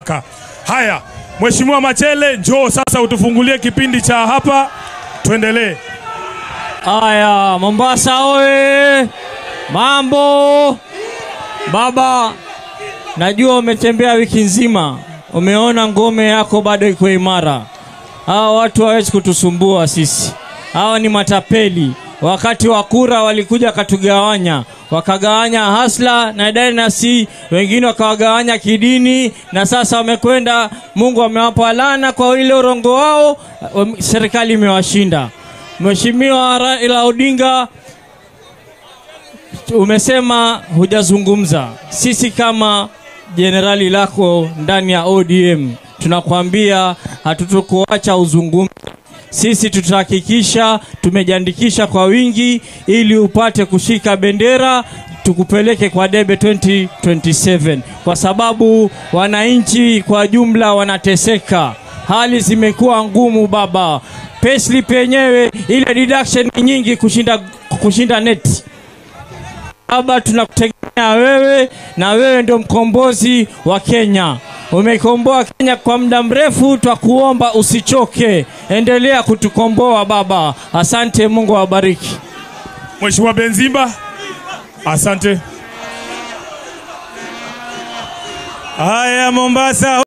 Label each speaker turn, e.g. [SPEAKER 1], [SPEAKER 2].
[SPEAKER 1] haraka. Haya, Mheshimiwa Machele, njoo sasa utufungulie kipindi cha hapa, tuendelee.
[SPEAKER 2] Aya, Mombasa oye! Mambo baba, najua umetembea wiki nzima, umeona ngome yako bado iko imara. Hawa watu hawezi kutusumbua sisi, hawa ni matapeli. Wakati wa kura walikuja wakatugawanya, wakagawanya hasla na dynasty, wengine wakawagawanya kidini, na sasa wamekwenda, Mungu amewapa laana kwa ile urongo wao, serikali imewashinda. Mheshimiwa Raila Odinga, umesema hujazungumza. Sisi kama jenerali lako ndani ya ODM tunakwambia hatutokuacha uzungumze. Sisi tutahakikisha tumejiandikisha kwa wingi ili upate kushika bendera tukupeleke kwa debe 2027 kwa sababu wananchi kwa jumla wanateseka, hali zimekuwa ngumu baba. Payslip yenyewe ile deduction ni nyingi kushinda, kushinda neti. Baba, tunakutegemea wewe na wewe ndio mkombozi wa Kenya. Umekomboa Kenya kwa muda mrefu, twakuomba usichoke, endelea kutukomboa baba. Asante, Mungu awabariki.
[SPEAKER 1] Mheshimiwa Benzimba, asante.
[SPEAKER 3] Haya, Mombasa